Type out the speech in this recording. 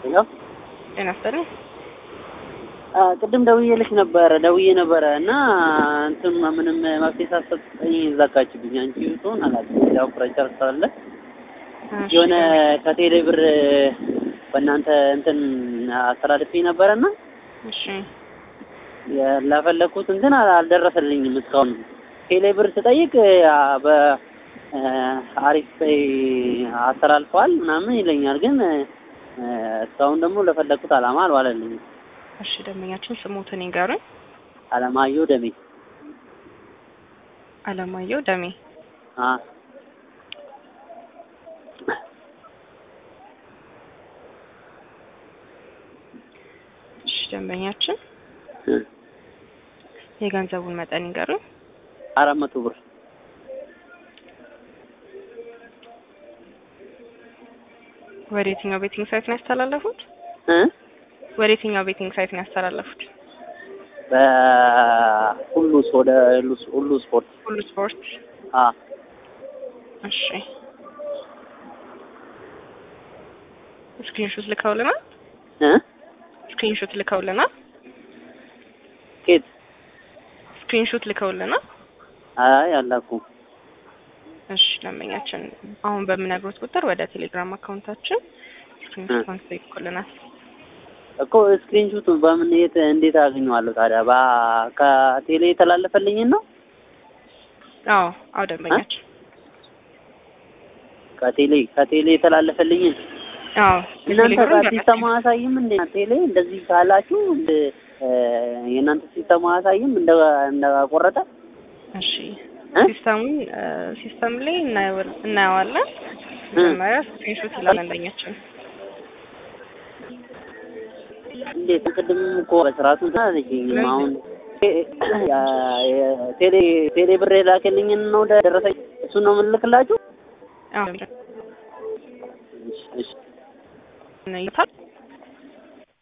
ሄሎ ጤና ይስጥልኝ። ቅድም ደውዬልሽ ነበረ ደውዬ ነበረ እና እንትን ምንም መፍትሄ ሳትሰጠኝ ዘጋችብኝ። አንቺ ትሆን አላውቅም። ያው ፍረንቸር ስላለ የሆነ ከቴሌ ብር በእናንተ እንትን አስተላልፌ ነበረና እሺ ለፈለኩት እንትን አልደረሰልኝም እስካሁን። ቴሌ ብር ስጠይቅ በአሪፍ አስተላልፈዋል ምናምን ይለኛል፣ ግን እስካሁን ደግሞ ለፈለኩት አላማ አልዋለልኝም። እሺ ደንበኛችን ስሞትን ይንገሩኝ። አለማየሁ ደሜ አለማየሁ ደሜ። አ እሺ ደንበኛችን የገንዘቡን መጠን ይንገሩኝ። አራት መቶ ብር ወደ የትኛው ቤቲንግ ሳይት ነው ያስተላለፉት? እ ወደ የትኛው ቤቲንግ ሳይት ነው ያስተላለፉት? በሁሉ ወደ ሁሉ ስፖርት ሁሉ ስፖርት። አ እሺ ስክሪንሾት ልከውልናል። እ ስክሪንሾት ልከውልናል። ኬት ስክሪንሾት ልከውልናል። አይ አላኩም። እሺ ደንበኛችን አሁን በምነግሮት ቁጥር ወደ ቴሌግራም አካውንታችን ስክሪንሾት አንስቶ ይልኩልናል። እኮ ስክሪንሹት በምን የት እንዴት አገኘዋለሁ ታዲያ? ባ ከቴሌ የተላለፈልኝን ነው አዎ አዎ ደንበኛችን ከቴሌ ከቴሌ የተላለፈልኝን አዎ እናንተ ጋር ሲስተም አያሳይም እንዴ? ቴሌ እንደዚህ ካላችሁ እንደ የእናንተ ሲስተም አያሳይም እንደ እንደቆረጠ እሺ ሲስተሙን ሲስተም ላይ እናየዋለን። መጀመሪያ ስክሪንሾት ይላል አንደኛችን። እንዴት ቅድም እኮ በስርዓቱ አለችኝም። አሁን ቴሌ ቴሌ ብር የላከልኝን ነው ደረሰኝ እሱን ነው የምልክላችሁ። አዎ እሺ እሺ ይታል